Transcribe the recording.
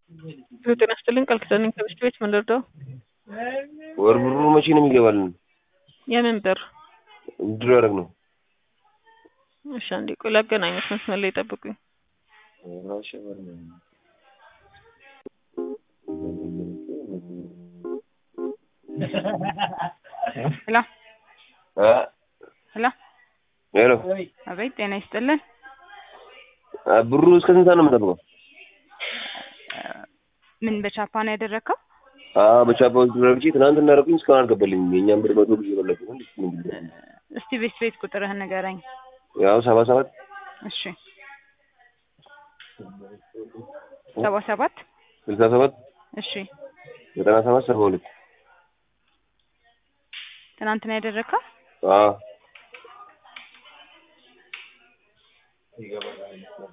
ጤና ይስጥልኝ ቃል ኪዳን ነኝ ከሚስት ቤት ምን ልርዳው? ወር ብሩ መቼ ነው የሚገባልን? የምን ብር? ድሮ ያደረግ ነው። እሺ አንዴ ቆይ ላገናኘት መስመር ላይ ጠብቁኝ። ሄሎ አ ሄሎ ሄሎ አቤት ጤና ይስጥልን አ ብሩ እስከ ስንት ሰዓት ነው የምጠብቀው? ምን በቻፓ ነው ያደረግከው? አዎ በቻፓዎች ረግጬ ትናንትና አደረኩኝ እስካሁን አልገባልኝም። የእኛም ብር መቶ ጊዜ በለጡ። ምንድን ነው? እስቲ ቤት ቤት ቁጥርህን ንገረኝ። ያው ሰባ ሰባት እሺ ሰባ ሰባት ስልሳ ሰባት እሺ ዘጠና ሰባት ሰባ ሁለት ትናንት ነው ያደረግከው? አዎ